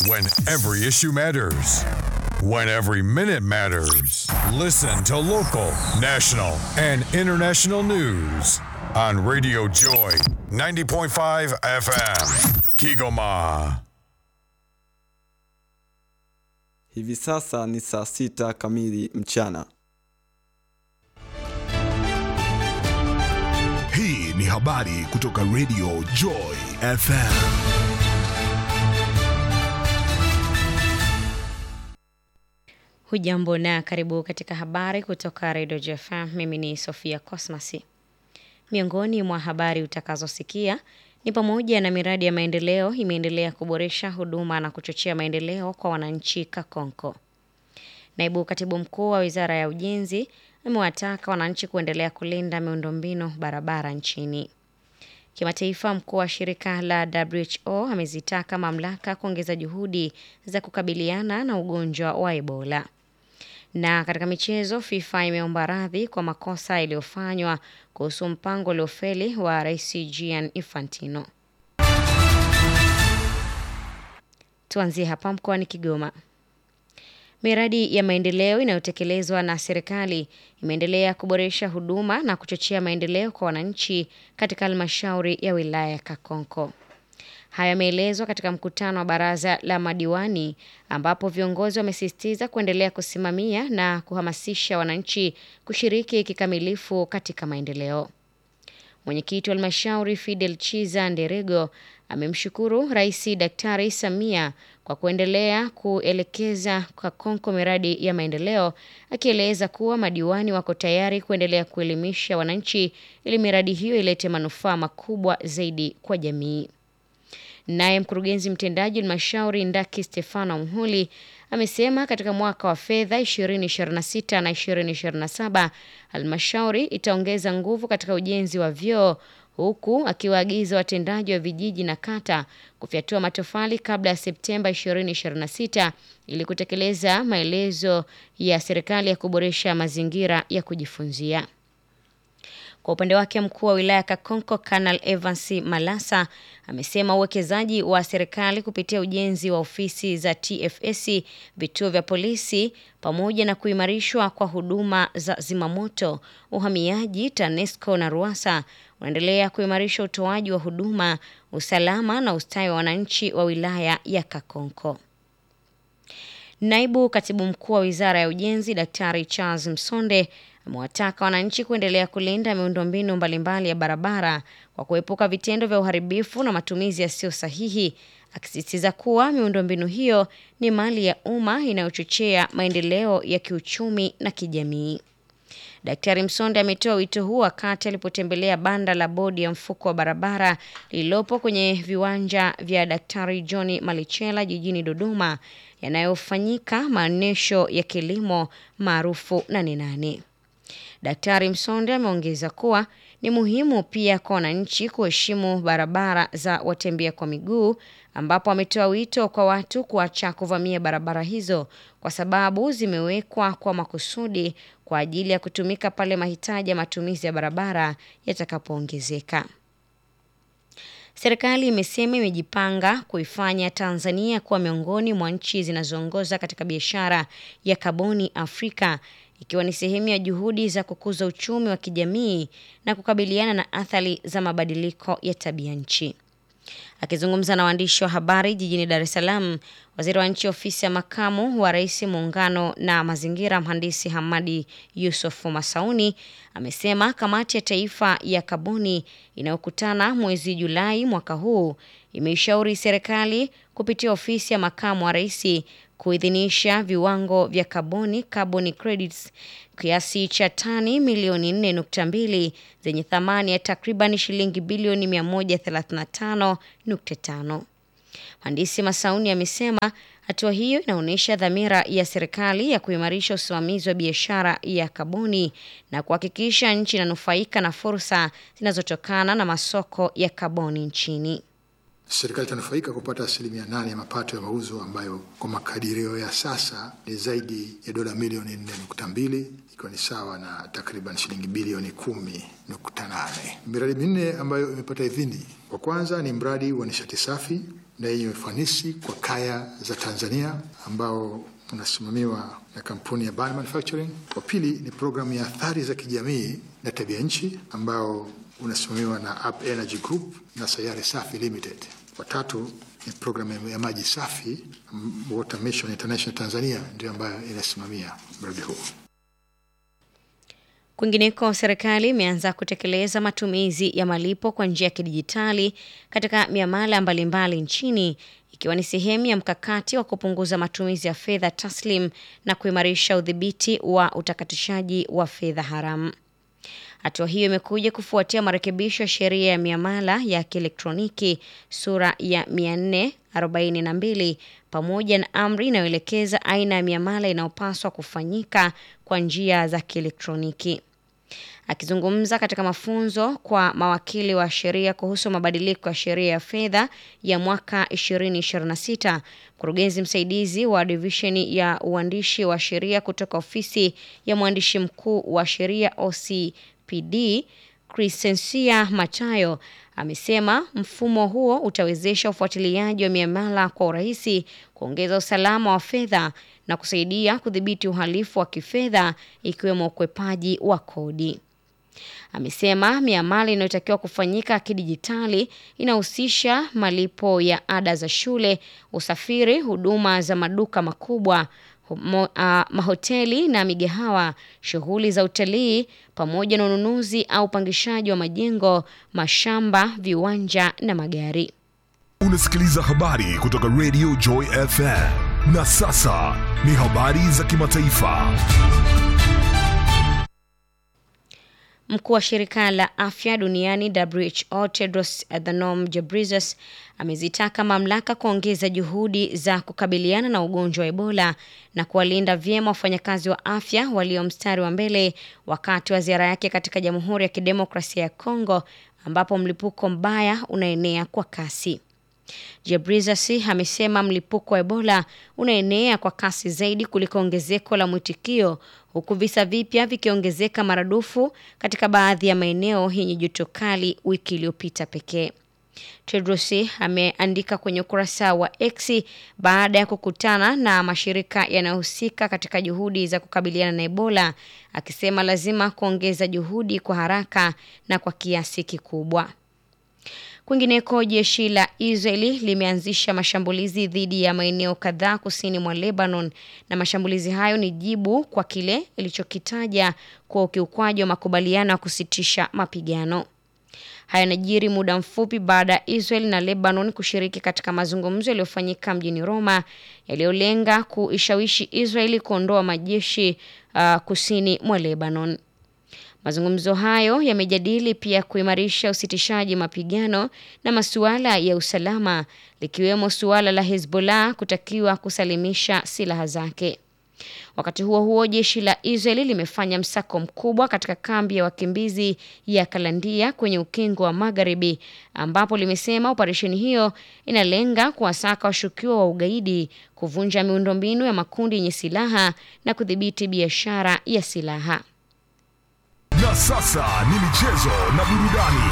When every issue matters. When every minute matters. Listen to local, national, and international news on Radio Joy 90.5 FM. Kigoma. Hivi sasa ni saa sita kamili mchana. Hii ni habari kutoka Radio Joy FM. Hujambo na karibu katika habari kutoka Radio JFM. Mimi ni Sofia Cosmasi. Miongoni mwa habari utakazosikia ni pamoja na miradi ya maendeleo imeendelea kuboresha huduma na kuchochea maendeleo kwa wananchi Kakonko. Naibu katibu mkuu wa wizara ya ujenzi amewataka wananchi kuendelea kulinda miundombinu barabara nchini. Kimataifa, mkuu wa shirika la WHO amezitaka mamlaka kuongeza juhudi za kukabiliana na ugonjwa wa Ebola. Na katika michezo, FIFA imeomba radhi kwa makosa yaliyofanywa kuhusu mpango uliofeli wa Rais Gianni Infantino. Tuanzie hapa mkoani Kigoma. Miradi ya maendeleo inayotekelezwa na serikali imeendelea kuboresha huduma na kuchochea maendeleo kwa wananchi katika halmashauri ya wilaya ya Kakonko. Haya yameelezwa katika mkutano wa baraza la madiwani ambapo viongozi wamesisitiza kuendelea kusimamia na kuhamasisha wananchi kushiriki kikamilifu katika maendeleo. Mwenyekiti wa halmashauri Fidel Chiza Nderego amemshukuru Rais Daktari Samia kwa kuendelea kuelekeza Kakonko miradi ya maendeleo, akieleza kuwa madiwani wako tayari kuendelea kuelimisha wananchi ili miradi hiyo ilete manufaa makubwa zaidi kwa jamii. Naye mkurugenzi mtendaji wa halmashauri Ndaki Stefano Mhuli amesema katika mwaka wa fedha 2026 na 2027 halmashauri itaongeza nguvu katika ujenzi wa vyoo huku akiwaagiza watendaji wa vijiji na kata kufyatua matofali kabla ya Septemba 2026 ili kutekeleza maelezo ya serikali ya kuboresha mazingira ya kujifunzia. Kwa upande wake mkuu wa wilaya Kakonko Kanal Evans Malasa amesema uwekezaji wa serikali kupitia ujenzi wa ofisi za TFS, vituo vya polisi pamoja na kuimarishwa kwa huduma za zimamoto, uhamiaji, TANESCO na RUASA unaendelea kuimarisha utoaji wa huduma, usalama na ustawi wa wananchi wa wilaya ya Kakonko. Naibu katibu mkuu wa wizara ya ujenzi Daktari Charles Msonde amewataka wananchi kuendelea kulinda miundombinu mbalimbali ya barabara kwa kuepuka vitendo vya uharibifu na matumizi yasiyo sahihi, akisisitiza kuwa miundombinu hiyo ni mali ya umma inayochochea maendeleo ya kiuchumi na kijamii. Daktari Msonde ametoa wito huu wakati alipotembelea banda la bodi ya mfuko wa barabara lililopo kwenye viwanja vya Daktari John Malichela jijini Dodoma, yanayofanyika maonyesho ya kilimo maarufu Nane Nane. Daktari Msonde ameongeza kuwa ni muhimu pia kwa wananchi kuheshimu barabara za watembea kwa miguu, ambapo ametoa wito kwa watu kuacha kuvamia barabara hizo kwa sababu zimewekwa kwa makusudi kwa ajili ya kutumika pale mahitaji ya matumizi ya barabara yatakapoongezeka. Serikali imesema imejipanga kuifanya Tanzania kuwa miongoni mwa nchi zinazoongoza katika biashara ya kaboni Afrika ikiwa ni sehemu ya juhudi za kukuza uchumi wa kijamii na kukabiliana na athari za mabadiliko ya tabia nchi. Akizungumza na waandishi wa habari jijini Dar es Salaam, waziri wa nchi ofisi ya makamu wa rais muungano na mazingira, mhandisi Hamadi Yusuf Masauni amesema kamati ya taifa ya kaboni inayokutana mwezi Julai mwaka huu imeishauri serikali kupitia ofisi ya makamu wa rais kuidhinisha viwango vya kaboni carbon credits kiasi cha tani milioni 4.2 zenye thamani ya takriban shilingi bilioni 135.5. Mhandisi Masauni amesema hatua hiyo inaonyesha dhamira ya serikali ya kuimarisha usimamizi wa biashara ya kaboni na kuhakikisha nchi inanufaika na fursa zinazotokana na masoko ya kaboni nchini. Serikali itanufaika kupata asilimia nane ya mapato ya mauzo ambayo kwa makadirio ya sasa ni zaidi ya dola milioni nne nukta mbili ikiwa ni sawa na takriban shilingi bilioni kumi nukta nane. Miradi minne ambayo imepata idhini, kwa kwanza ni mradi wa nishati safi na yenye ufanisi kwa kaya za Tanzania ambao unasimamiwa na kampuni ya Ban Manufacturing. Wa pili ni programu ya athari za kijamii na tabia nchi ambao unasimamiwa na Up Energy Group na Sayari Safi Limited. Wa tatu ni programu ya maji safi, Water Mission International Tanzania ndio ambayo inasimamia mradi huu. Kwingineko, serikali imeanza kutekeleza matumizi ya malipo kwa njia ya kidijitali katika miamala mbalimbali nchini ikiwa ni sehemu ya mkakati wa kupunguza matumizi ya fedha taslim na kuimarisha udhibiti wa utakatishaji wa fedha haramu. Hatua hiyo imekuja kufuatia marekebisho ya sheria ya miamala ya kielektroniki sura ya 442 pamoja na amri inayoelekeza aina ya miamala inayopaswa kufanyika kwa njia za kielektroniki. Akizungumza katika mafunzo kwa mawakili wa sheria kuhusu mabadiliko ya sheria ya fedha ya mwaka 2026, mkurugenzi msaidizi wa divisheni ya uandishi wa sheria kutoka ofisi ya mwandishi mkuu wa sheria OCPD, Crescencia Machayo amesema mfumo huo utawezesha ufuatiliaji wa miamala kwa urahisi, kuongeza usalama wa fedha na kusaidia kudhibiti uhalifu wa kifedha ikiwemo ukwepaji wa kodi. Amesema miamala inayotakiwa kufanyika kidijitali inahusisha malipo ya ada za shule, usafiri, huduma za maduka makubwa, mo, uh, mahoteli na migahawa, shughuli za utalii pamoja na ununuzi au upangishaji wa majengo, mashamba, viwanja na magari. Unasikiliza habari kutoka Radio Joy FM. Na sasa ni habari za kimataifa. Mkuu wa shirika la afya duniani WHO Tedros Adhanom Ghebreyesus amezitaka mamlaka kuongeza juhudi za kukabiliana na ugonjwa wa Ebola na kuwalinda vyema wafanyakazi wa afya walio mstari wa mbele wakati wa ziara yake katika Jamhuri ya Kidemokrasia ya Kongo ambapo mlipuko mbaya unaenea kwa kasi. Ghebreyesus amesema mlipuko wa Ebola unaenea kwa kasi zaidi kuliko ongezeko la mwitikio huku visa vipya vikiongezeka maradufu katika baadhi ya maeneo yenye joto kali wiki iliyopita pekee. Tedros ameandika kwenye ukurasa wa X baada ya kukutana na mashirika yanayohusika katika juhudi za kukabiliana na Ebola, akisema lazima kuongeza juhudi kwa haraka na kwa kiasi kikubwa. Kwingineko, jeshi la Israeli limeanzisha mashambulizi dhidi ya maeneo kadhaa kusini mwa Lebanon, na mashambulizi hayo ni jibu kwa kile ilichokitaja kwa ukiukwaji wa makubaliano ya kusitisha mapigano. Haya yanajiri muda mfupi baada ya Israel na Lebanon kushiriki katika mazungumzo yaliyofanyika mjini Roma yaliyolenga kuishawishi Israeli kuondoa majeshi uh, kusini mwa Lebanon. Mazungumzo hayo yamejadili pia kuimarisha usitishaji mapigano na masuala ya usalama likiwemo suala la Hezbollah kutakiwa kusalimisha silaha zake. Wakati huo huo, jeshi la Israeli limefanya msako mkubwa katika kambi ya wakimbizi ya Kalandia kwenye ukingo wa Magharibi, ambapo limesema operesheni hiyo inalenga kuwasaka washukiwa wa ugaidi, kuvunja miundombinu ya makundi yenye silaha na kudhibiti biashara ya silaha. Na sasa ni michezo na burudani.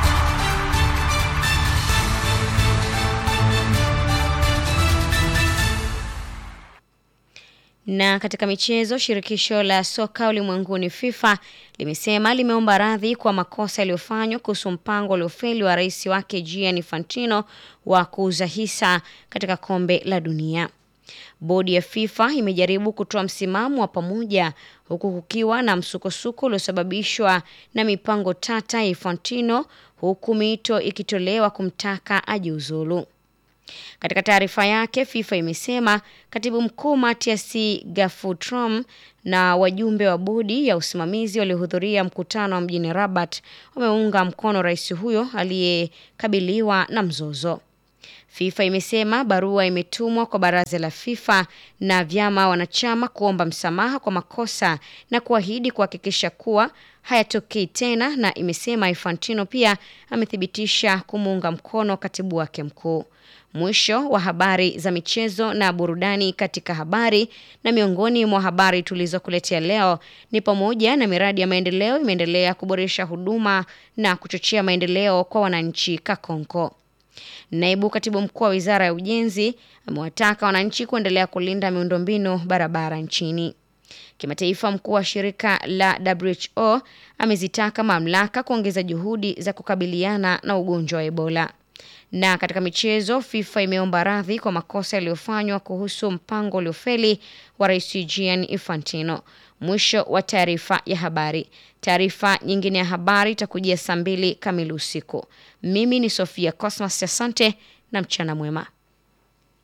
Na katika michezo, shirikisho la soka ulimwenguni FIFA limesema limeomba radhi kwa makosa yaliyofanywa kuhusu mpango uliofeli wa rais wake Gianni Infantino wa kuuza hisa katika kombe la dunia. Bodi ya FIFA imejaribu kutoa msimamo wa pamoja huku kukiwa na msukosuko uliosababishwa na mipango tata ya Infantino, huku mito ikitolewa kumtaka ajiuzulu. Katika taarifa yake, FIFA imesema katibu mkuu Mathias Gafutrom na wajumbe wa bodi ya usimamizi waliohudhuria mkutano wa mjini Rabat wameunga mkono rais huyo aliyekabiliwa na mzozo. FIFA imesema barua imetumwa kwa baraza la FIFA na vyama wanachama kuomba msamaha kwa makosa na kuahidi kuhakikisha kuwa hayatokei tena, na imesema Infantino pia amethibitisha kumuunga mkono katibu wake mkuu. Mwisho wa habari za michezo na burudani. Katika habari na miongoni mwa habari tulizokuletea leo ni pamoja na miradi ya maendeleo imeendelea kuboresha huduma na kuchochea maendeleo kwa wananchi Kakonko. Naibu katibu mkuu wa wizara ya ujenzi amewataka wananchi kuendelea kulinda miundombinu barabara nchini. Kimataifa, mkuu wa shirika la WHO amezitaka mamlaka kuongeza juhudi za kukabiliana na ugonjwa wa Ebola. Na katika michezo, FIFA imeomba radhi kwa makosa yaliyofanywa kuhusu mpango uliofeli wa Rais Gianni Infantino. Mwisho wa taarifa ya habari. Taarifa nyingine ya habari itakujia saa mbili kamili usiku. Mimi ni Sofia Cosmas, asante na mchana mwema.